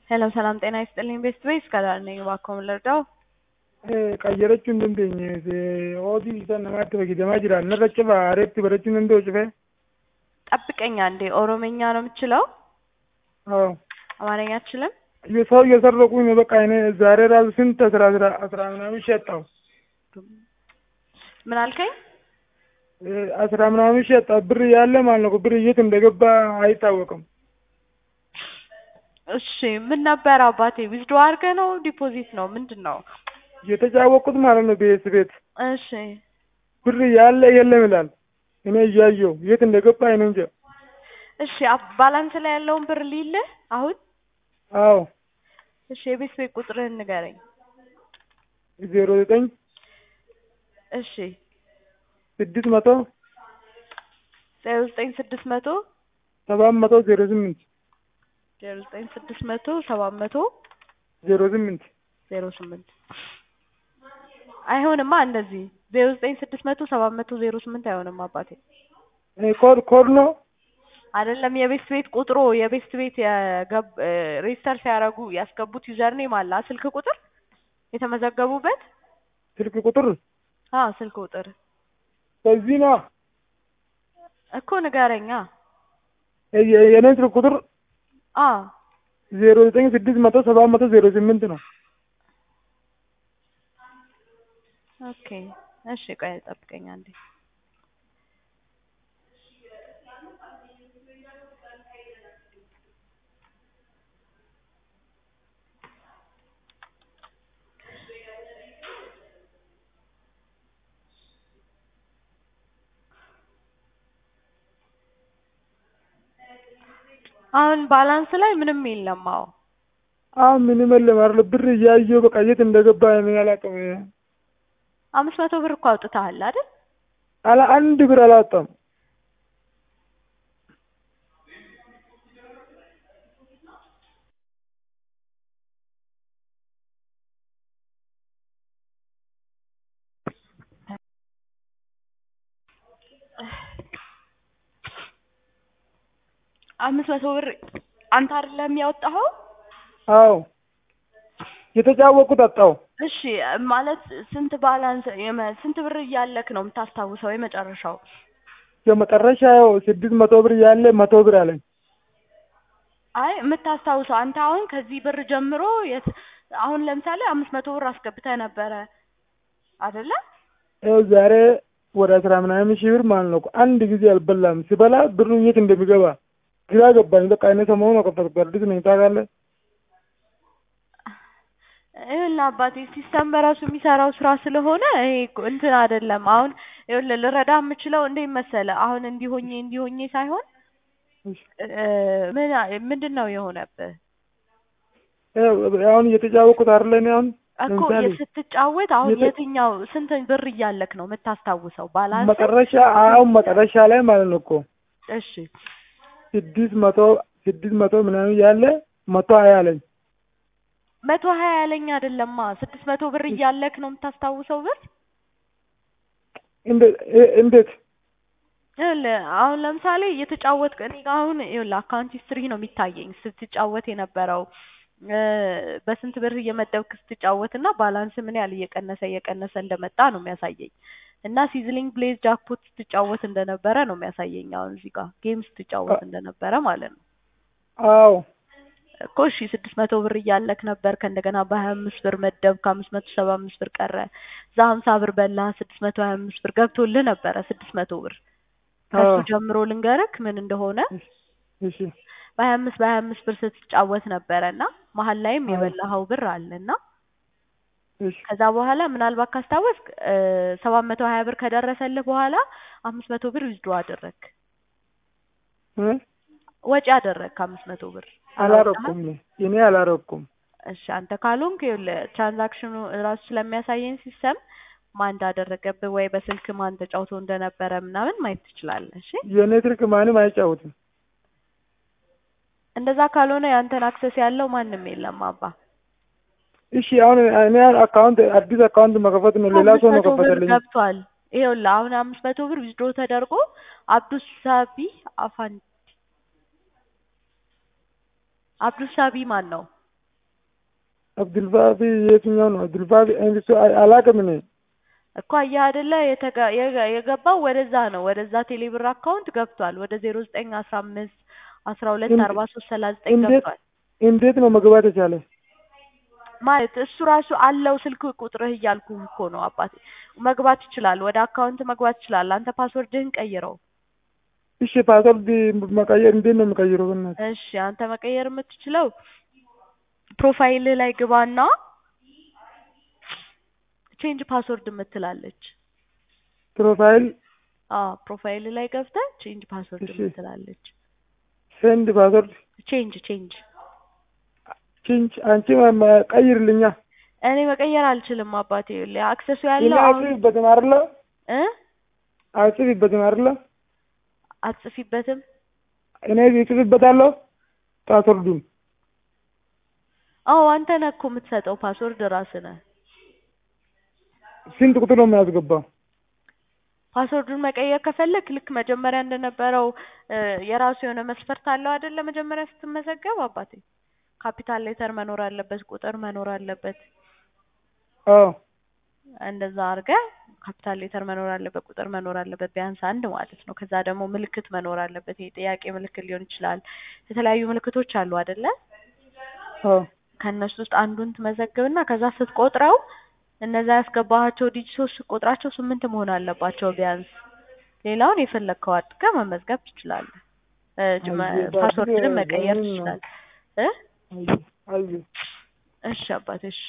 ሄሎ ሰላም ጤና ይስጥልኝ ቤስት ቤስ ከዳር ነኝ እባክዎ ምን ልርዳው qayyarachuu hin dandeenye hojii isa namaatti fayyadamaa jira narra cifa aareetti barachuu hin danda'u cifee ጠብቀኝ አንዴ ኦሮምኛ ነው የምችለው አዎ አማርኛ አትችልም ሰው እየሰረቁኝ ነው በቃ እኔ ዛሬ ራሱ ስንት አስራ አስራ አስራ ምናምን ሸጣው ምን አልከኝ አስራ ምናምን ሸጣ ብር ያለ ማለት ነው ብር የት እንደገባ አይታወቅም እሺ ምን ነበር አባቴ ዊዝድሮ አድርገህ ነው ዲፖዚት ነው ምንድን ነው የተጫወቁት ማለት ነው ቤት ቤት እሺ ብር ያለ የለም ይላል እኔ እያየው የት እንደገባ እኔ እንጃ እሺ አብ- ባላንስ ላይ ያለውን ብር ሊልህ አሁን አዎ እሺ የቤት ቤት ቁጥርህን ንገረኝ ዜሮ ዘጠኝ እሺ ስድስት መቶ ዜሮ ዘጠኝ ስድስት መቶ ሰባት መቶ ዜሮ ስምንት ዜሮ ዘጠኝ ስድስት መቶ ሰባት መቶ ዜሮ ስምንት ዜሮ ስምንት አይሆንማ እንደዚህ ዜሮ ዘጠኝ ስድስት መቶ ሰባት መቶ ዜሮ ስምንት አይሆንም አባቴ ኮድ ኮድ ነው አይደለም የቤት ቤት ቁጥሩ የቤት ቤት የገብ ሬጅስተር ሲያደርጉ ያስገቡት ዩዘር ኔም አለ አ ስልክ ቁጥር የተመዘገቡበት ስልክ ቁጥር አዎ ስልክ ቁጥር በዚህ ነው እኮ ንገረኛ የኔ ስልክ ቁጥር አዎ ዜሮ ዘጠኝ ስድስት መቶ ሰባት መቶ ዜሮ ስምንት ነው ኦኬ እሺ ቆይ ጠብቀኝ አንዴ አሁን ባላንስ ላይ ምንም የለም አዎ አሁን ምንም የለም አይደል ብር እያየሁ በቃ የት እንደገባ እኔ አላውቅም አምስት መቶ ብር እኮ አውጥተሃል አይደል አላ አንድ ብር አላወጣም አምስት መቶ ብር አንተ አይደለም ያወጣኸው አዎ የተጫወቁት አጣው እሺ ማለት ስንት ባላንስ የመ- ስንት ብር እያለክ ነው የምታስታውሰው የመጨረሻው የመጨረሻው ስድስት መቶ ብር ያለ መቶ ብር አለኝ አይ የምታስታውሰው አንተ አሁን ከዚህ ብር ጀምሮ የት አሁን ለምሳሌ አምስት መቶ ብር አስገብተህ ነበረ አይደለ ይኸው ዛሬ ወደ አስራ ምናምን ሺህ ብር ማለት ነው አንድ ጊዜ አልበላም ስበላ ብሩ የት እንደሚገባ ግራ ገባኝ በቃ እኔ ሰሞኑን ነው ከፈትኩ አዲስ ነኝ ታውቃለህ ይኸውልህ አባቴ ሲስተም በራሱ የሚሰራው ስራ ስለሆነ ይሄ እኮ እንትን አይደለም። አሁን ይኸውልህ ልረዳ የምችለው እንዴት መሰለህ? አሁን እንዲሆኜ እንዲሆኜ ሳይሆን እ ምን ምንድን ነው የሆነብህ ይኸው አሁን እየተጫወቁት አይደለ እኔ አሁን እኮ ለምሳሌ ስትጫወት አሁን የት- የትኛው ስንት ብር እያለክ ነው የምታስታውሰው? ባላንስ መጨረሻ አሁን መጨረሻ ላይ ማለት ነው እኮ እሺ ስድስት መቶ ስድስት መቶ ምናምን ያለ መቶ ሀያ አለኝ መቶ ሀያ ያለኝ አይደለማ ስድስት መቶ ብር እያለክ ነው የምታስታውሰው ብር እንዴት እ- እንዴት ይኸውልህ አሁን ለምሳሌ እየተጫወትክ እኔ ጋ አሁን ይኸውልህ አካውንት ሂስትሪ ነው የሚታየኝ ስትጫወት የነበረው እ በስንት ብር እየመደብክ ስትጫወት እና ባላንስ ምን ያህል እየቀነሰ እየቀነሰ እንደመጣ ነው የሚያሳየኝ እና ሲዝሊንግ ብሌዝ ጃክፖት ስትጫወት እንደነበረ ነው የሚያሳየኝ አሁን እዚህ ጋር ጌም ስትጫወት እንደነበረ ማለት ነው አዎ እኮ እሺ ስድስት መቶ ብር እያለክ ነበር ከእንደገና በሀያ አምስት ብር መደብ ከአምስት መቶ ሰባ አምስት ብር ቀረ እዛ ሀምሳ ብር በላ ስድስት መቶ ሀያ አምስት ብር ገብቶልህ ነበረ ስድስት መቶ ብር ከሱ አዎ ጀምሮ ልንገርክ ምን እንደሆነ እሺ በሀያ አምስት በሀያ አምስት ብር ስትጫወት ነበረ እና መሀል ላይም አዎ የበላኸው ብር አለ እና እሺ ከዛ በኋላ ምናልባት ካስታወስክ ሰባት መቶ ሀያ ብር ከደረሰልህ በኋላ አምስት መቶ ብር ዊዝድሮ አደረግክ እ ወጪ አደረግክ አምስት መቶ ብር አላወጣህም አላረኩም እኔ እኔ አላረኩም እሺ አንተ ካልሆንክ ይኸውልህ ትራንዛክሽኑ ራሱ ስለሚያሳየን ሲስተም ማን እንዳደረገብህ ወይ በስልክ ማን ተጫውቶ እንደነበረ ምናምን ማየት ትችላለህ እሺ የእኔ ስልክ ማንም አይጫወትም እንደዛ ካልሆነ ያንተን አክሰስ ያለው ማንም የለም አባ እሺ አሁን እኔ አካውንት አዲስ አካውንት መከፈት ነው ሌላ አምስት ሰው ነው መቶ ብር ከፈተልኝ ገብቷል ይኸውልህ አሁን አምስት መቶ ብር ዊዝድሮ ተደርጎ አብዱስ ሳቢ አፋን አብዱስ ሳቢ ማን ነው አብዱልባቢ የትኛው ነው? አብዱልባቢ እንግዲህ አላውቅም እኔ እኮ አየህ አይደለ የተገ- የገ- የገባው ወደዛ ነው ወደዛ ቴሌብር አካውንት ገብቷል ወደ ዜሮ ዘጠኝ አስራ አምስት አስራ ሁለት እንደ- አርባ ሶስት ሰላሳ ዘጠኝ እንዴት ገብቷል እንዴት ነው መግባት የቻለ? ማለት እሱ ራሱ አለው ስልክ ቁጥርህ እያልኩ እኮ ነው አባቴ መግባት ይችላል ወደ አካውንት መግባት ይችላል አንተ ፓስወርድህን ቀይረው እሺ ፓስወርድ መቀየር እንዴት ነው የምቀይረው? በእናትህ እሺ አንተ መቀየር የምትችለው ፕሮፋይልህ ላይ ግባና ቼንጅ ፓስወርድ የምትላለች ፕሮፋይል አዎ ፕሮፋይል ላይ ገብተህ ቼንጅ ፓስወርድ እሺ። የምትላለች ሴንድ ፓስወርድ ቼንጅ ቼንጅ ቺንች አንቺ ማ- ማ- ቀይርልኛ እኔ መቀየር አልችልም አባቴ ይኸውልህ አክሰሱ እኔ ያለው አሁን አጽፊበትም አይደለ እ አጽፊበትም አይደለ አትጽፊበትም እኔ እጽፍበታለሁ ፓስወርዱን አዎ አንተ ነህ እኮ የምትሰጠው ፓስወርድ ራስህ ነህ ስንት ቁጥር ነው የሚያስገባው? ፓስወርዱን መቀየር ከፈለክ ልክ መጀመሪያ እንደነበረው እ የራሱ የሆነ መስፈርት አለው አይደለ መጀመሪያ ስትመዘገብ አባቴ ካፒታል ሌተር መኖር አለበት ቁጥር መኖር አለበት አዎ እንደዛ አድርገህ ካፒታል ሌተር መኖር አለበት ቁጥር መኖር አለበት ቢያንስ አንድ ማለት ነው ከዛ ደግሞ ምልክት መኖር አለበት የጥያቄ ምልክት ሊሆን ይችላል የተለያዩ ምልክቶች አሉ አይደለ አዎ ከእነሱ ውስጥ አንዱን ትመዘግብና ከዛ ስትቆጥረው እነዛ ያስገባሃቸው ዲጂቶች ስትቆጥራቸው ስምንት መሆን አለባቸው ቢያንስ ሌላውን የፈለግከው አድርገህ መመዝገብ ትችላለህ እ ጅ- አየህ፣ ፓስወርድንም ባትሪ መቀየር በምን ነው? ትችላለህ እ አየሁ አየሁ እሺ አባቴ እሺ